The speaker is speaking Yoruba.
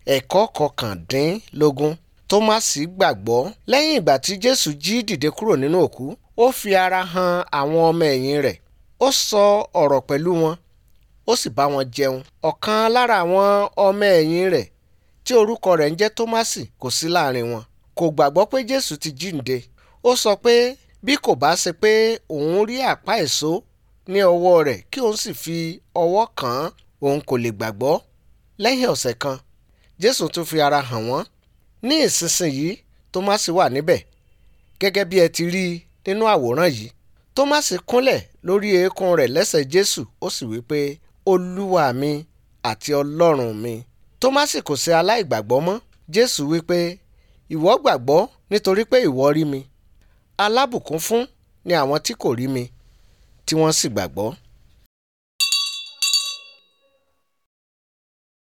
ẹ̀kọ́ kọkàndínlógún tómásì gbàgbọ́ lẹ́yìn ìgbà tí jésù jí dìde kúrò nínú òkú ó fi ara hàn àwọn ọmọ ẹ̀yìn rẹ̀ ó sọ ọ̀rọ̀ pẹ̀lú wọn ó sì bá wọn jẹun ọ̀kan lára àwọn ọmọ ẹ̀yìn rẹ̀ tí orúkọ rẹ̀ ń jẹ́ tómásì kò sí láàrin wọn kò gbàgbọ́ pé jésù ti jíǹde ó sọ pé bí kò bá ṣe pé òun rí àpá èso ní ọwọ́ rẹ̀ kí òun sì fi ọwọ́ kàn án òun kò lè gbàgbọ́ lẹ́yìn ọ̀sẹ̀ kan jésù tún fi ara hàn wọ́n ní ìsinsìnyí tómásì wà níbẹ̀ gẹ́gẹ́ bí ẹ ti rí i nínú àwòrán yìí tómásì kúnlẹ̀ lórí eékún rẹ̀ lẹ́sẹ̀ jésù ó sì wí pé olúwa mi àti ọlọ́run mi tómásì kò ṣe aláìgbàgbọ́ mọ́ jésù wí pé ìwọ gbàgbọ́ nítorí pé ìwọ rí mi alábùkún fún ni àwọn tí kò rí mi tí wọ́n sì gbàgbọ́